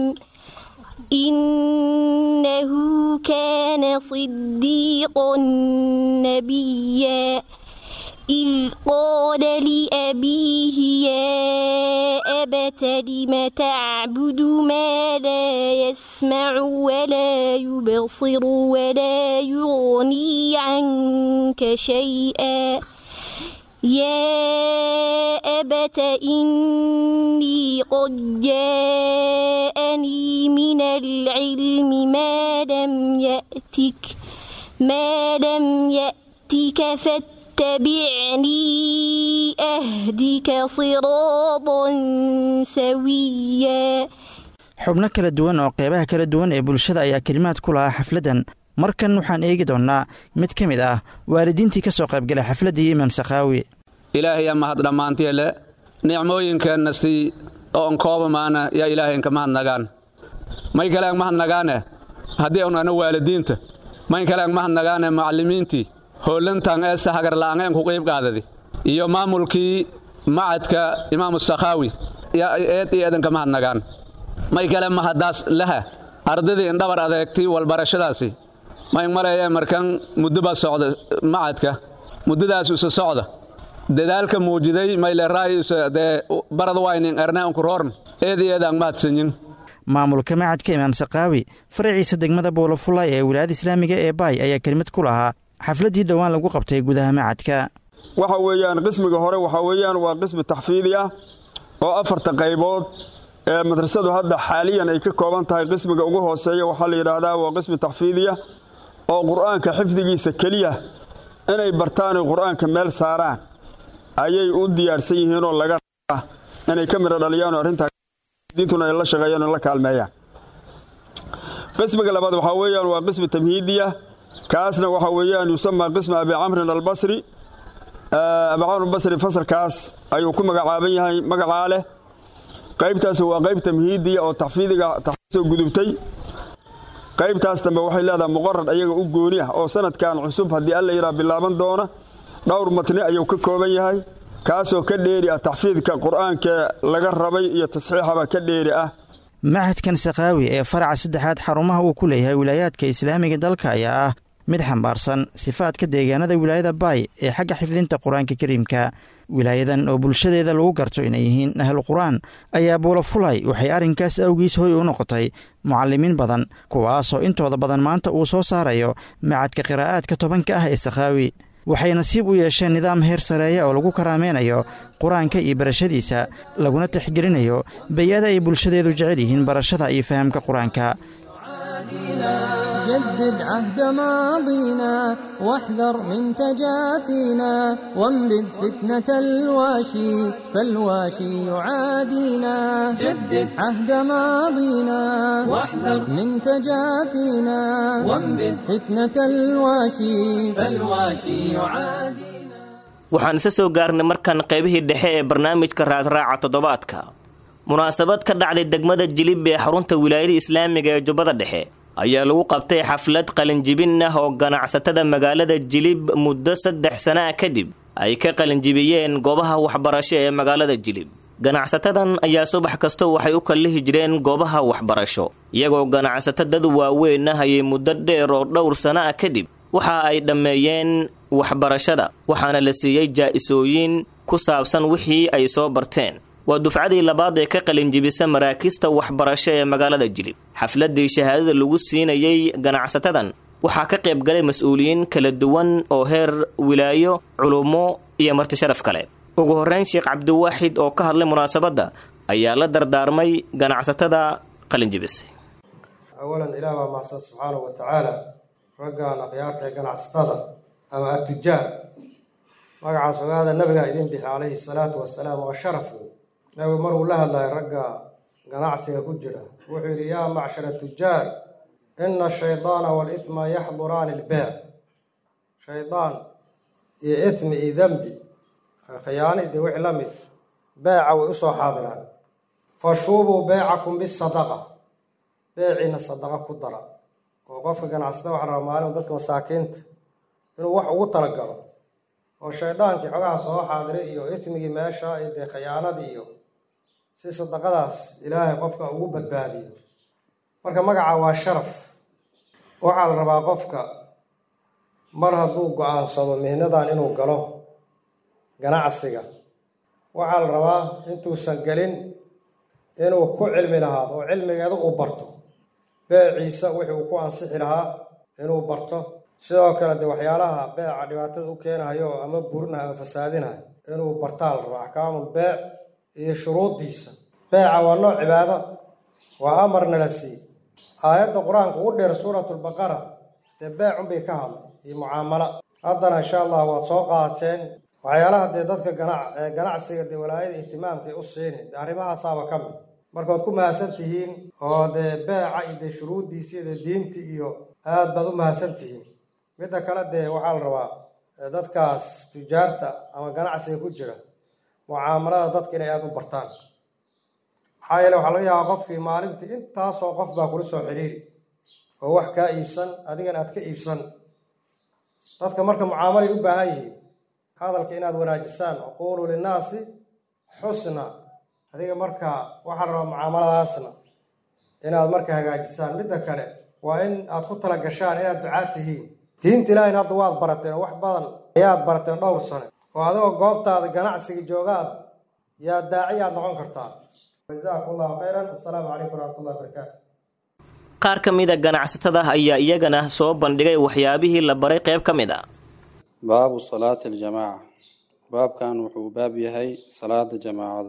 إنه كان صديقا نبيا إذ قال لأبيه يا أبت لم تعبد ما لا يسمع ولا يبصر ولا يغني عنك شيئا يا أبت إني قد جاءني من العلم ما لم يأتك ما لم يأتك فاتبعني أهدك صراطا سويا xubno kala duwan oo qeybaha kala duwan ee bulshada ayaa kelimaad ku lahaa xafladdan markan waxaan eegi doonnaa mid ka mid ah waalidiintii ka soo qaybgalay xafladdii imaam sakhaawi ilaahayaa mahad dhammaantiele nicmooyinkeenna sii oon koobamaana yaa ilaahaynka mahadnagaan may kaleang mahadnagaane haddii unana waalidiinta may kaleang mahadnagaane macallimiintii hoollantan ee sahagarla'angeen ku qiib qaadadi iyo maamulkii macadka imaamu sakhaawi yaa eed iyo eedanka mahadnagaan may kale mahaddaas laha ardaydii indhabar adeegtii walbarashadaasi may maleeyee markan muddo baa socda macadka muddadaas isu socda dadaalka muujiday mayle raayuse dee barad waynin erne unku roorn eed iyo eed aan mahadsanyin maamulka macadka imaam sakhaawi faraciisa degmada boolofulay ee wilaayada islaamiga ee baay ayaa kelimad ku lahaa xafladdii dhowaan lagu qabtay gudaha macadka waxa weeyaan qismiga hore waxaa weeyaan waa qismi taxfiidi ah oo afarta qaybood ee madrasadu hadda xaaliyan ay ka kooban tahay qismiga ugu hooseeya waxaa la yidhaahdaa waa qismi taxfiidiya oo qur'aanka xifdigiisa keliya inay bartaanay qur'aanka meel saaraan ayay u diyaarsan yihiinoo laga rabaa inay ka midho dhaliyaan oo arrintaadiintuna ay la shaqeeyaan oo la kaalmeeyaan qismiga labaad waxaa weeyaan waa qismi tamhiidiya kaasna waxaa weeyaan yusamaa qismi abi camrin albasri abi camr albasri fasalkaas ayuu ku magacaaban yahay magacaa leh qaybtaas waa qayb tamhiidiya oo taxfiidiga taxfiisoo gudubtay qaybtaas dambe waxay leedahay muqarad ayaga u gooni ah oo sanadkan cusub haddii alla yidhaha bilaaban doona dhowr matni ayuu ka kooban yahay kaasoo ka dheeri ah taxfiidka qur'aanka laga rabay iyo tasxiixaba ka dheeri ah macadkan sakhaawi ee faraca saddexaad xarumaha uu ku leeyahay wilaayaadka islaamiga dalka ayaa ah mid xambaarsan sifaadka deegaanada wilaayada baay ee xagga xifdinta qur-aanka kariimka wilaayadan oo bulshadeeda lagu garto inay yihiin ahlu qur-aan ayaa buulafulay waxay arrinkaas awgiis hoy u noqotay mucallimiin badan kuwaasoo intooda badan maanta uu soo saarayo macadka qiraa'aadka tobanka ah ee sakhaawi waxay nasiib u yeesheen nidaam heer sareeya oo lagu karaameynayo qur-aanka iyo barashadiisa laguna tixgelinayo bay-ada ay bulshadeedu jecel yihiin barashada iyo fahamka qur-aanka جدد عهد ماضينا واحذر من تجافينا وانبذ فتنة الواشي فالواشي يعادينا جدد عهد ماضينا واحذر من تجافينا وانبذ فتنة الواشي فالواشي يعادينا waxaan isa soo gaarnay markan qaybihii dhexe ee barnaamijka raadraaca toddobaadka munaasabad ka dhacday degmada jilib ee xarunta wilaayada islaamiga ee jubbada dhexe ayaa lagu qabtay xaflad qalinjibin ah oo ganacsatada magaalada jilib muddo saddex sana ah kadib ay ka qalinjibiyeen goobaha waxbarasho ee magaalada jilib ganacsatadan ayaa subax kasta waxay u kallihi jireen goobaha waxbarasho iyagoo ganacsato dad waaweyn ah ayay muddo dheer oo dhowr sana ah kadib waxa ay dhammeeyeen waxbarashada waxaana la siiyey jaa'isooyin ku saabsan wixii ay soo barteen waa dufcadii labaad ee ka qalinjibisa maraakista waxbarasho ee magaalada jilib xafladii shahaadada lagu siinayey ganacsatadan waxaa ka qayb galay mas-uuliyiin kala duwan oo heer wilaayo culummo iyo marti sharaf kale ugu horreyn sheekh cabdiwaaxid oo ka hadlay munaasabadda ayaa la dardaarmay ganacsatada qalinjibisay awalan ilaah baa macsan subxaanahu wa tacaala raggan akhyaarta ee ganacsatada ama atujaar magacaas ogaada nabigaa idin bixi calayhi salaatu wasalaam waa sharaf wey nabigu maruu la hadlayo ragga ganacsiga ku jira wuxuu yidhi yaa macshara tujaar ina ashaydaana waalithma yaxduraani ilbeec shaydaan iyo ithmi iyo dembi khiyaani dee wixii la mid beeca way usoo xaadiraan fashuubuu beecakum bisadaqa beeciina sadaqa ku dara oo qofka ganacsada waxa rabaa maalin dadka masaakiinta inuu wax ugu talagalo oo shaydaankii xogaha soo xaadiray iyo ithmigii meesha iyo dee khiyaanadii iyo si sadaqadaas ilaahay qofka ugu badbaadiyo marka magaca waa sharaf waxaa la rabaa qofka mar hadduu go-aansado mihnadan inuu galo ganacsiga waxaa la rabaa intuusan gelin inuu ku cilmi lahaado oo cilmigeeda uu barto beeciisa wixii uu ku ansixi lahaa inuu barto sidoo kale dee waxyaalaha beeca dhibaatada u keenayo ama burinayo ama fasaadinayo inuu bartaa la rabo axkaamul beec iyo shuruuddiisa beeca waa nooc cibaado waa amarna la sii aayadda qur-aanka ugu dheer suuratulbaqara dee beecunbay ka hadlay iyo mucaamalo haddana insha allah waad soo qaateen waxyaalaha dee dadka ganacsiga dee walaayada ihtimaamkay u siini dee arrimahaasaaba ka mid markaad ku mahadsan tihiin oo dee beeca iyo dee shuruuddiisi iyo dee diintii iyo aad baad u mahadsan tihiin midda kale dee waxaa la rabaa dadkaas tujaarta ama ganacsiga ku jira mucaamalada dadka inay aada u bartaan maxaa yeele waxaa laga yaabaa qofkii maalintii intaasoo qof baa kula soo xidhiiri oo wax kaa iibsan adigana aad ka iibsan dadka marka mucaamalay u baahan yihiin hadalka inaad wanaajisaan aquuluu linnaasi xusna adiga marka waxaa la rabaa mucaamaladaasna inaad marka hagaajisaan midda kale waa in aad ku tala gashaan inaad ducaa tihiin diinta ilaahayna hadda waad barateen oo wax badan ayaad barateen dhowr sane oo adigoo goobtaada ganacsiga joogaad yaa daaci aad noqon kartaa jazaakum allahu khayran assalaamu calaykum waraxmatullahi wabarakaatu qaar ka mida ganacsatada ayaa iyagana soo bandhigay waxyaabihii la baray qayb ka mid a baabu salaati aljamaaca baabkan wuxuu baab yahay salaada jamaacadu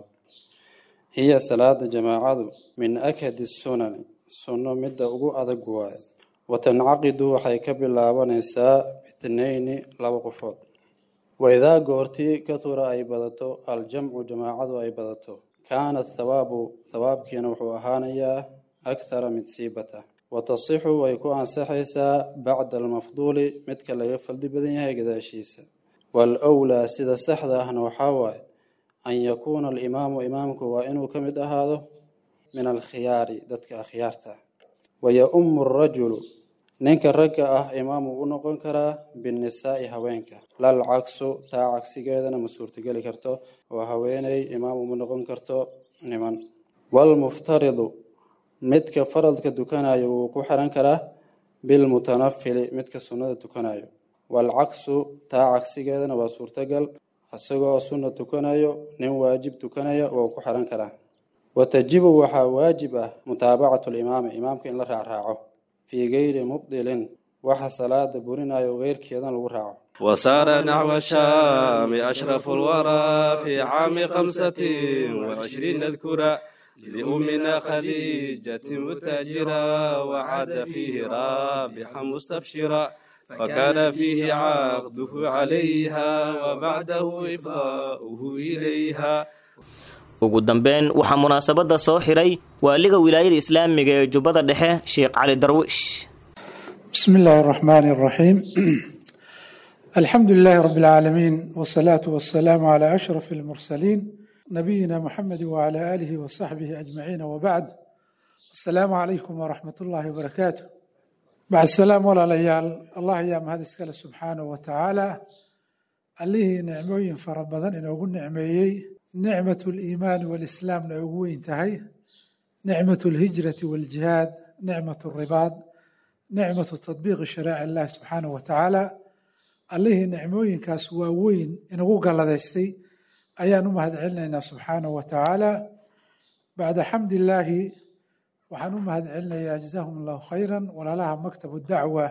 hiya salaada jamaacadu min akhadi sunani sunno midda ugu adag waaye watancaqidu waxay ka bilaabanaysaa bitnayni laba qofood waidaa goortii katura ay badato aljamcu jamaacadu ay badato kaana thawaabu thawaabkiina wuxuu ahaanayaa akhara mid siibata watasixu way ku ansaxaysaa bacda almafduuli midka laga faldi badan yahay gadaashiisa waalwlaa sida saxda ahna waxaa waaye an yakuuna alimaamu imaamku waa inuu ka mid ahaado min alkhiyaari dadka akhyaarta waya-umu arajulu ninka ragga ah imaam uu u noqon karaa binnisaa'i haweenka lal cagsu taa cagsigeedana ma suurtogeli karto oo haweeney imaam uma noqon karto niman waalmuftaridu midka faradka tukanayo wuu ku xiran karaa bilmutanafili midka sunnada tukanayo waalcagsu taa cagsigeedana waa suurtagal isagoo sunna tukanayo nin waajib tukanaya wuu ku xiran karaa watajibu waxaa waajib ah mutaabacatu limaami imaamka in la raacraaco fii gayri mubdilin waxa salaada burinayo keyrkeedan lagu raaco وسار نحو الشام أشرف الورى في عام خمسة وعشرين اذكرا لأمنا خديجة متاجرا وعاد فيه رابحا مستبشرا فكان فيه عقده عليها وبعده إفضاؤه إليها ugu dambeyn waxaa munaasabadda soo xiray waaliga wilaayada islaamiga ee jubbada dhexe sheekh cali darwish بسم الله الرحمن الرحيم الحمد لله رب العالمين والصلاة والسلام على أشرف المرسلين نبينا محمد وعلى آله وصحبه أجمعين وبعد السلام عليكم ورحمة الله وبركاته بعد السلام ولا ليال الله يا مهد سبحانه وتعالى allihii nicmooyin fara badan inoogu nicmeeyey nicmatu liimaani walislaamna ay ugu weyn tahay nicmatu lhijrati waljihaad nicmatu ribaad nicmatu tadbiiqi sharaaci illahi subxaanahu wa tacaala allihii nicmooyinkaas waa weyn inagu galladaystay ayaan u mahad celinaynaa subxaanahu wa tacaala bacda xamdi illaahi waxaan u mahad celinayaa jazaahum allahu khayran walaalaha maktabu dacwa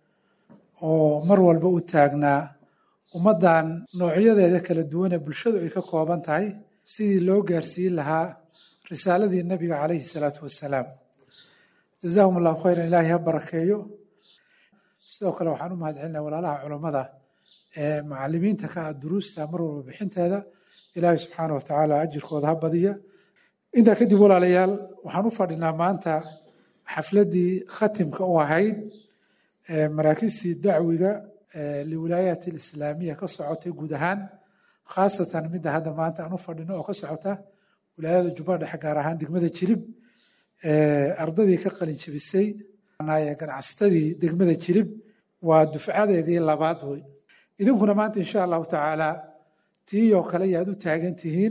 oo mar walba u taagnaa ummaddan noocyadeeda kala duwanee bulshadu ay ka kooban tahay sidii loo gaarsiin lahaa risaaladii nabiga calayhi salaatu wassalaam jazaahum allahu khayran ilaahay ha barakeeyo sidoo kale waxaan u mahad celinaya walaalaha culammada ee macalimiinta ka ah duruusta mar walba bixinteeda ilaahay subxaana wa tacaala ajirkooda ha badiya intaa kadib walaalayaal waxaan u fadhinaa maanta xafladdii khatimka u ahayd maraakistii dacwiga liwilaayaat alislaamiya ka socotay guud ahaan khaasatan midda hadda maanta aan u fadhino oo ka socota wilaayada jubbada dhexe gaar ahaan degmada jilib ardadii ka qalin jebisay ganacsatadii degmada jilib waa dufcadeedii labaad wey idinkuna maanta insha allahu tacaala tiiyoo kale yaad u taagan tihiin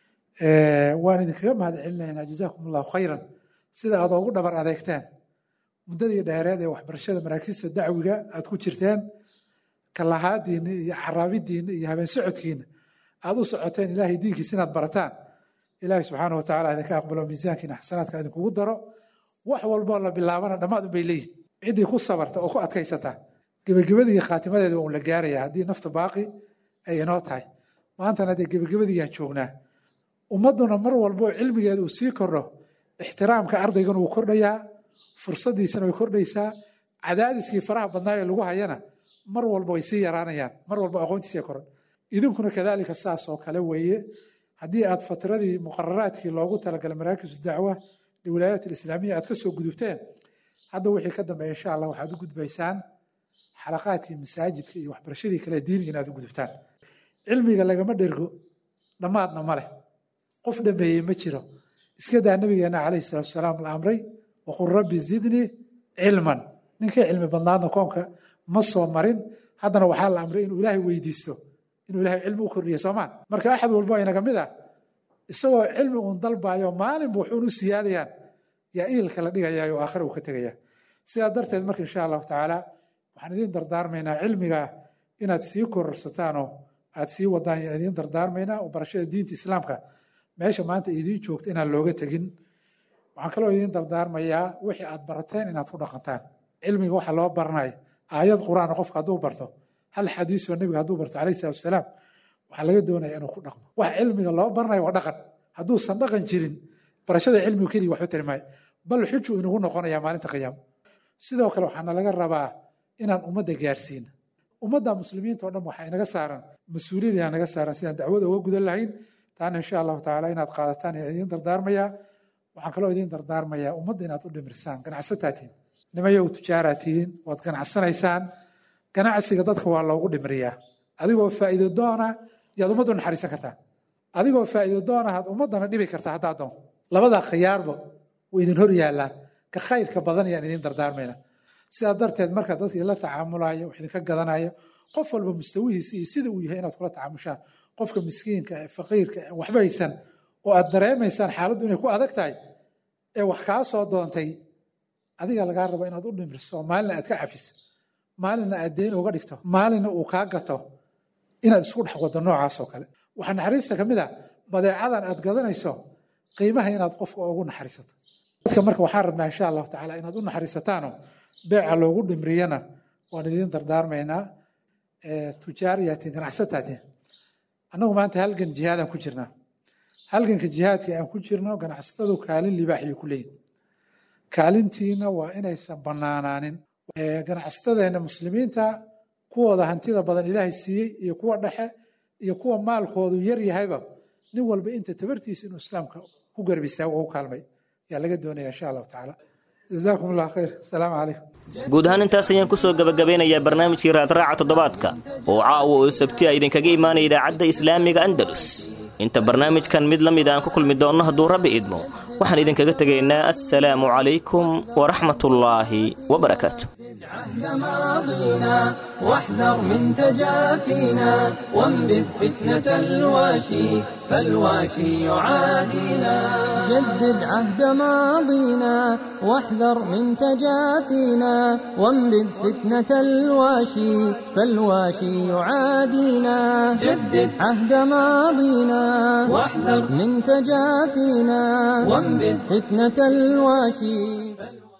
waan idinkaga mahad celinaynaa jazaakum allahu khayran sida aad oogu dhabar adeegteen muddadii dheereed ee waxbarashada maraakiista dacwiga aad ku jirteen kalahaadiinna iyo caraabidiinna iyo habeen socodkiina aad u socoteen ilaahay diinkiisa inaad barataan ilaahay subxaana wa tacala idinka aqbalo miisaankiina xasanaadka idinkugu daro wax walboo la bilaabana dhammaad unbay leeyihin ciddii ku sabarta oo ku adkaysata gebagabadii iyo khaatimadeeda waa un la gaaraya haddii nafta baaqi ay inoo tahay maantana dee gebagabadiiyaan joognaa ummadduna mar walboo cilmigeeda uu sii kordho ixtiraamka ardaygana wuu kordhayaa fursaddiisana way kordhaysaa cadaadiskii faraha badnaa ee lagu hayana mar walba way sii yaraanayaan mar walba aqoontiisa koran idinkuna kadaalika saas oo kale weeye haddii aad fatradii muqararaadkii loogu talagalay maraakisu dacwa liwilaayaat alislaamiya aad ka soo gudubteen hadda wixii ka dambeeya insha allah waxaad u gudbaysaan xalaqaadkii masaajidka iyo waxbarashadii kale diiniga inaad u gudubtaan cilmiga lagama dhergo dhammaadna ma leh qof dhameeyey ma jiro iska daa nabigeena calayhi salaatu wasalaam la amray waqul rabbi zidnii cilman ninkay cilmi badnaadna koonka ma soo marin haddana waxaa la amray inuu ilaahay weydiisto inuu ilaahay cilmi u kordhiyo soomaan marka axad walbo inaga mid ah isagoo cilmi uun dalbaayo maalinba wuxuun u siyaadayaan yaa iilka la dhigayaa oo aakhira uu ka tegaya sidaa darteed marka insha allahu tacaala waxaan idiin dardaarmaynaa cilmiga inaad sii kororsataanoo aad sii wadaan yaan idiin dardaarmaynaa oo barashada diinta islaamka meesha maanta idiin joogta inaan looga tegin waxaan kaloo idiin dardaarmayaa wixii aad barateen inaad ku dhaqantaan cilmiga waxa loo baranaya aayad qur-aan qofka hadduu barto hal xadiisoo nebiga hadduu barto calayhi salatu wasalaam waxaa laga doonaya inuu ku dhaqmo wax cilmiga loo baranayo waa dhaqan hadduusan dhaqan jirin barashada cilmigu keliya waxba tari maayo bal xuju inugu noqonaya maalinta qiyaamo sidoo kale waxaana laga rabaa inaan ummadda gaarsiina ummadda muslimiinta oo dhan waxaa inaga saaran mas-uuliyad yaa naga saaran sidaan dacwada uga gudan lahayn taana insha allahu tacaala inaad qaadataan ayaa idiin dardaarmayaa waxaan kaloo idiin dardaarmayaa ummadda inaad u dhimirsaan ganacsataa tihiin nimayow tujaaraa tihiin waad ganacsanaysaan ganacsiga dadka waa loogu dhimriyaa adigoo faa'iido doona yaad ummaddu naxariisan kartaa adigoo faa'iido doona had ummaddana dhibi kartaa haddaa doon labadaa khiyaarba way idin hor yaallaan ka khayrka badan yaan idiin dardaarmayna sidaa darteed marka dadka idinla tacaamulayo wax idinka gadanayo qof walba mustawihiisa iyo sida uu yahay inaad kula tacaamushaan qofka miskiinka ee faqiirka ee waxba haysan oo aad dareemaysaan xaaladdu inay ku adag tahay ee wax kaa soo doontay adiga lagaa rabo inaad u dhimriso maalina aad ka cafiso maalina aad deyn uga dhigto maalina uu kaa gato inaad isku dhex wado noocaas oo kale waxaa naxariista ka mid a badeecadan aad gadanayso qiimaha inaad qofka ugu naxariisato dadka marka waxaan rabnaa insha allahu tacaala inaad u naxariisataano beeca loogu dhimriyana waan idiin dardaarmaynaa tujaariyaatiin ganacsataatiin annagu maanta halgan jihaadaan ku jirnaa halganka jihaadka aan ku jirno ganacsatadu kaalin libaaxiyay ku leeyihin kaalintiina waa inaysan bannaanaanin ganacsatadeenna muslimiinta kuwooda hantida badan ilaahay siiyey iyo kuwa dhexe iyo kuwa maalkoodu yar yahayba nin walba inta tabartiisa inuu islaamka ku garab istaago oo u kaalmay yaa laga doonaya insha allahu tacaala jazaakum allah khayr asalaamu calaykum guud ahaan intaas ayaan ku soo gebagabeynayaa barnaamijkii raadraaca toddobaadka oo caawa oo sabti a idinkaga imaanaya idaacadda islaamiga andalus inta barnaamijkan mid la mid aan ku kulmi doonno hadduu rabbi idmo waxaan idinkaga tegaynaa assalaamu calaykum waraxmatullaahi wabarakaatu ماضينا واحذر من تجافينا وانبذ فتنة الواشي فالواشي يعادينا جدد عهد ماضينا واحذر من تجافينا وانبذ فتنة الواشي فالواشي يعادينا جدد عهد ماضينا واحذر من تجافينا وانبذ فتنة الواشي